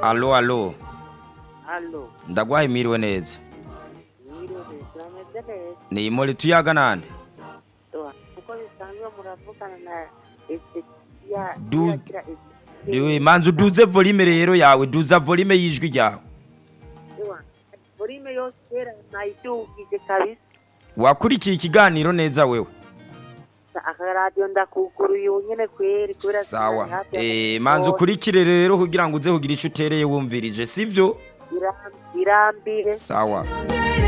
alo alo Allo, ndagwaye miriwe neza mwiriwe, turameze neza. ni imuri tuyaga nani Toa, uko bisanzwe muravugana na Ezekiya. Du- Iragira Ezekiya. Diwe, manzi uduze volume rero yawe duza volume y'ijwi ryawe Toa, volume yose kera nayidugije kabisa. wakurikiye ikiganiro neza wewe Akaradiyo ndakuguruye ubu nyene kweri kubera sawa sinari hafi ya eh manzi telefone. ukurikire rero kugira ngo uze kugira ico utereye wumvirije sivyo Biram- birambire sawa